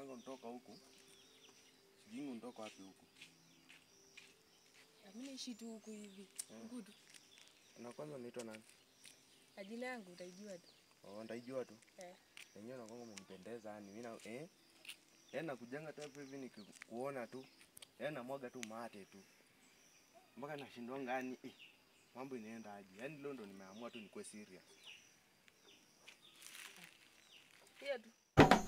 yangu nitoka huku. Sijui nitoka wapi huku. Mimi naishi tu huku hivi. Ngudu. Na kwanza unaitwa nani? Na jina yangu utaijua tu. Oh, ndaijua tu. Eh. Wenyewe nakwanga umenipendeza yani mimi na eh. Yaani nakujanga tu hapa hivi nikikuona tu. Yaani namwaga tu mate tu. Mpaka nashindwanga yani eh. Mambo inaenda aje? Yaani leo ndo nimeamua tu nikuwe serious. Hiyo tu.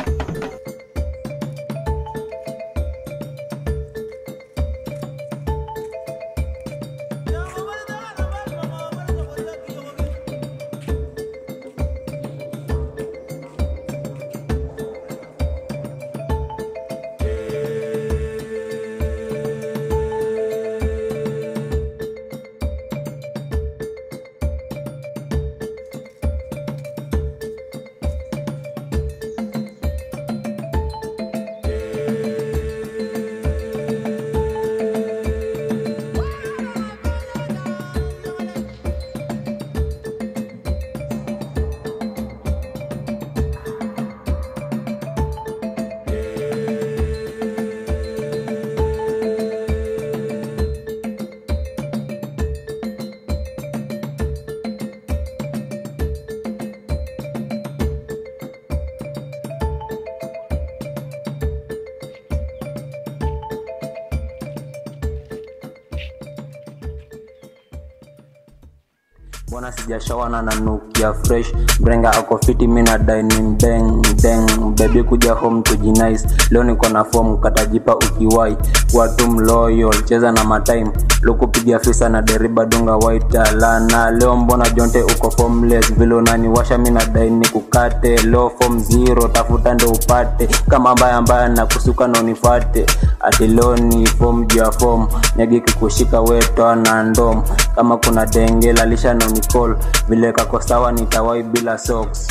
mbona sijashawana na nukia fresh brenga ako fiti mina dining deng deng bebi kuja home tujinice leo niko na form katajipa ukiwai watu mloyal cheza na matime lukupiga fisa na deriba dunga waita lana leo mbona jonte uko formless vile unaniwasha mina daini kukate leo form zero tafuta ndo upate kama mbaya mbaya na kusuka na unifate ati leo ni form juu ya form nyagi kikushika wetoa na ndom kama kuna denge lalisha na unicall vile kako sawa nitawai bila socks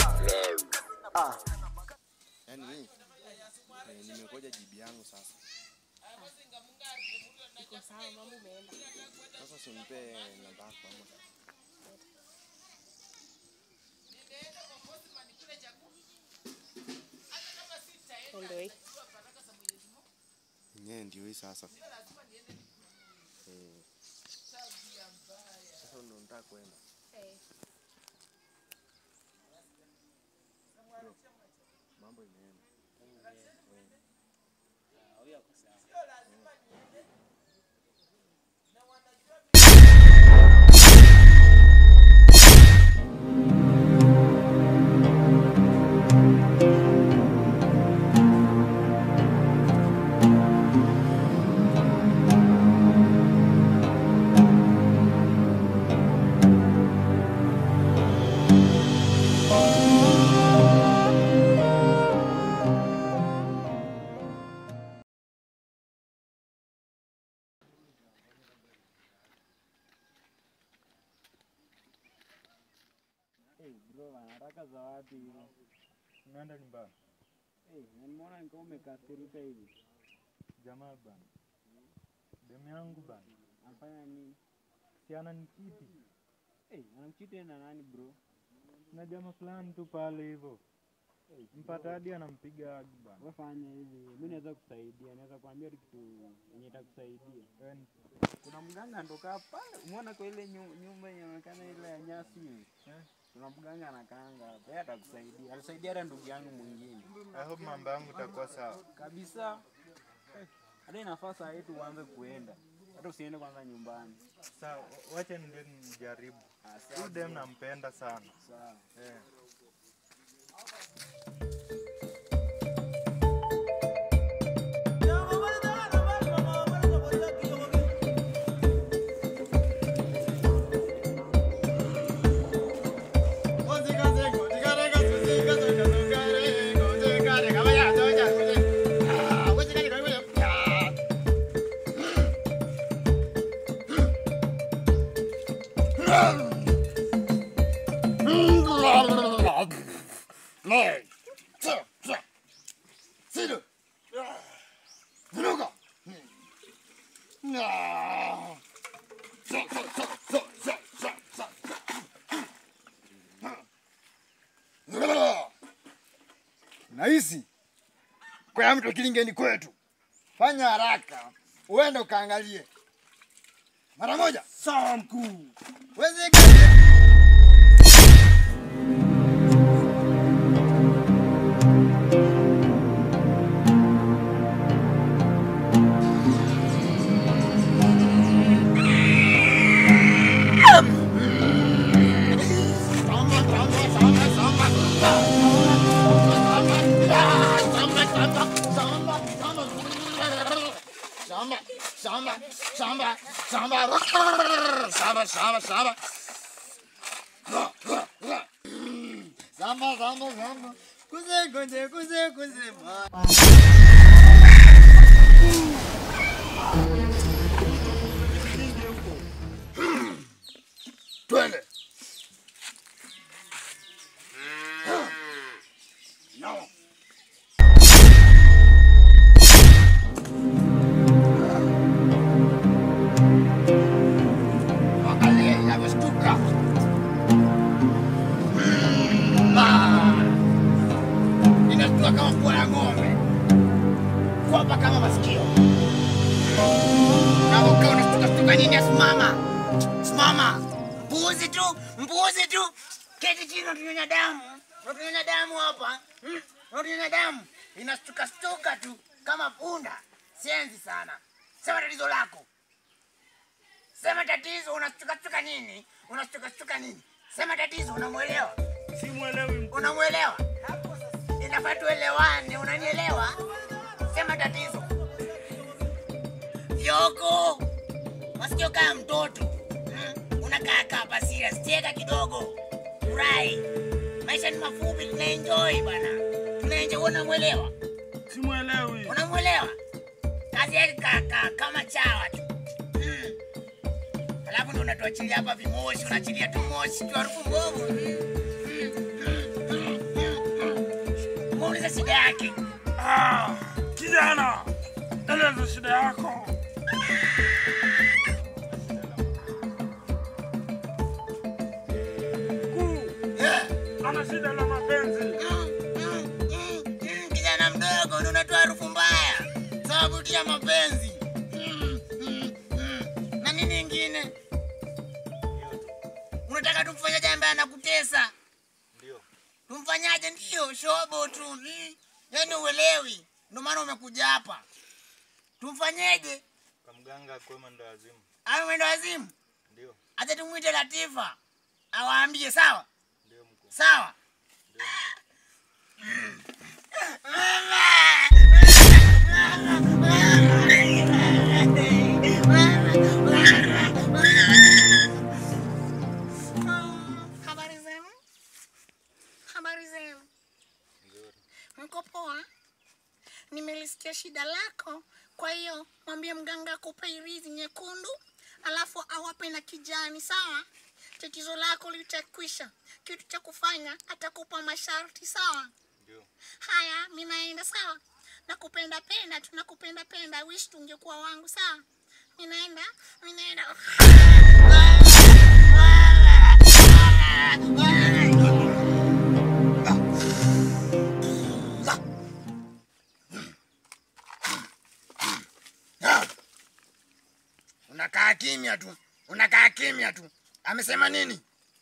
Yaani hii eh, nimekoja jibi yangu sasa. Iko sawa mambo umeenda. Sasa simpe namba yako ama. Ndio hii. Yenyewe ndio hii sasa. Eh. Sasa ndo nataka kwenda. Eh. Bro, Mambo imeenda. Bro, anataka za wapi hizo? Unaenda nyumbani? Eh, nimeona nikaa umekasirika hivi. Jamaa bana, demu yangu bana, Anafanya nini? si ananichiti Eh, anamchiti na nani bro? na jamaa fulani tu pale hivyo, mpata hadi anampiga hagi bana. Wewe fanya hivi, mimi naweza kusaidia, naweza kuambia tu kitu yenye itakusaidia. Wewe ni- Kuna mganga anatoka pale, umeona kwa ile nyu- nyumba yenye inaonekana ile ya nyasi hivi. Eh. Kuna mganga anakaanga hapa, yeye atakusaidia. Alisaidia hata ndugu yangu mwingine. I hope mambo yangu itakuwa sawa. Kabisa. Eh, Hata inafaa saa hii tuanze kuenda. Hata usiende kwanza nyumbani. Sawa, wacha niende nijaribu. Ah, sawa, Huyu dem nampenda sana. sawa. Eh. nahisi kwa mto kilingeni kwetu. Fanya haraka, uende ukaangalie mara moja. Sawa mkuu. Wezi Samba, samba, samba, samba, samba, samba, samba. Samba, samba, samba. Kuze, kuze, kuze, kuze, ma. Twende. No. Angalia inavyoshtuka. Ah. Inashtuka kama pua la ng'ombe, kwapa kama masikio. Na ukaa unashtuka shtuka nini? Simama, simama! Mbuzi tu, mbuzi tu! Keti chini, unatunyonya damu, unatunyonya damu hapa, Hmm? unatunyonya damu. Inashtuka shtuka tu kama punda. Sienzi sana. Sema tatizo lako. Sema tatizo, unashtuka nini? Unashtuka nini? Sema tatizo, unamwelewa? Simwelewi mkuu. Unamwelewa? Inafaa tuelewane, unanielewa? Sema tatizo. Yoko, masikio kama mtoto mm? Unakaa kaa hapa serious, cheka kidogo, furahi. Maisha ni mafupi, tunaenjoy bwana, tunaenjoy. Unamwelewa? Simwelewi. Unamwelewa? Kazi yake kaka kama chawa tu mm. Alafu ndo unatuachilia hapa vimoshi, unaachilia tu moshi tu harufu mbovu mm. mm, mm, mm, mm. Muulize shida yake. Ah, kijana, eleza shida yako. Mkuu, Eh. ana shida na mapenzi. Mm, mm, mm, mm, kijana mdogo ndo unatoa harufu mbaya sababu tu ya mapenzi Mm, mm, mm. na nini ingine unataka tumfanyaje ambaye anakutesa tumfanyaje ndio shobo tu mm. yaani uelewi ndio maana umekuja hapa tumfanyeje Kwa mganga kwema ndo azimu. awe mwendo wazimu Ndio, acha tumwite latifa awaambie sawa ndio mkuu. sawa Habari zenu? Habari zenu? Mko poa? Nimelisikia shida lako, kwa hiyo mwambie mganga akupe irizi nyekundu, alafu awape na kijani, sawa? Tatizo lako litakwisha. Kitu cha kufanya atakupa masharti, sawa? Ndio. Haya, mi naenda, sawa? Nakupenda penda tu, nakupenda penda. Wish tungekuwa wangu, sawa? Mi naenda, mi naenda. Unakaa kimya tu, unakaa kimya tu. Amesema nini?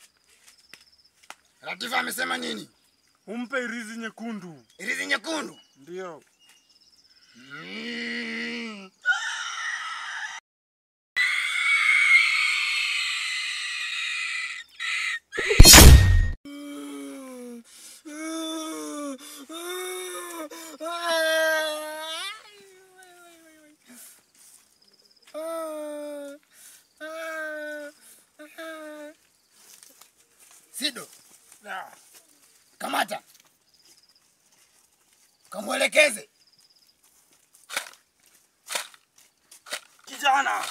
Latifa amesema nini? Umpe irizi nyekundu. Irizi nyekundu. Ndio. Mm. Sido, Ah, kamata, kamwelekeze. Kijana,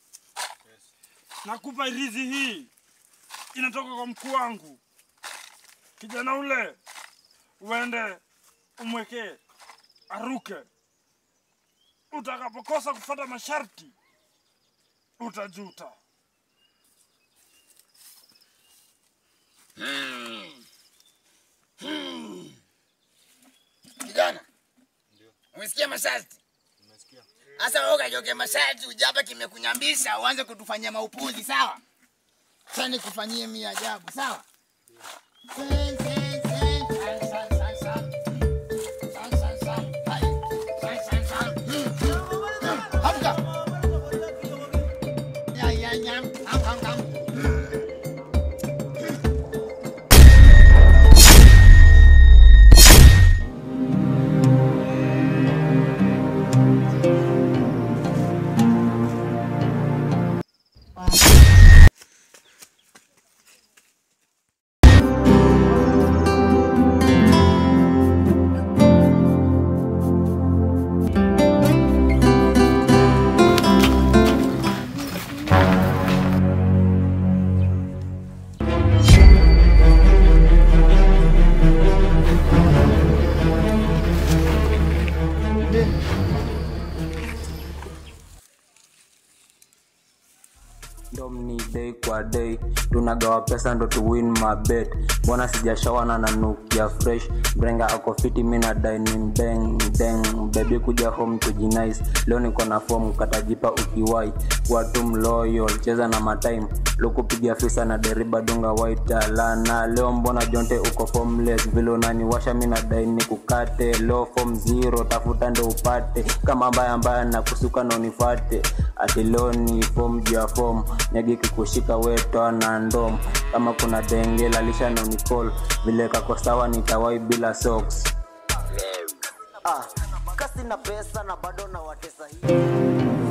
nakupa irizi hii, inatoka kwa mkuu wangu. Kijana ule uende umwekee aruke. Utakapokosa kufuata masharti utajuta. Kijana, Umesikia masharti? Sasa wewe ukajoke masharti uje hapa kimekunyambisha uanze kutufanyia maupuzi sawa? Sasa nikufanyie mimi ajabu sawa? Sen, sen, sen, san, san, san, san. San, san, san. Hai. San, san, san. Hmm, hmm, hmm. Hamka. Ya, ya, ya. Ham, ham, ham. dom ni day kwa day tunagawa pesa ndo tu win my bet mbona sijashawana na nukia fresh brenga ako fiti mina dining bang deng baby kuja home tujinice leo niko na form katajipa ukiwai watu mloyal cheza na matime lukupiga fisa na deriba dunga waita lana leo mbona jonte uko formless vile unaniwasha mina daini kukate low form zero tafuta ndo upate kama mbaya mbaya na kusuka na unifate atiloni form juu ya form nyagi kikushika wetoa na ndom kama kuna denge lalisha na unicall vile kako sawa nitawai bila socks ah, kasi na pesa na bado na watesa hii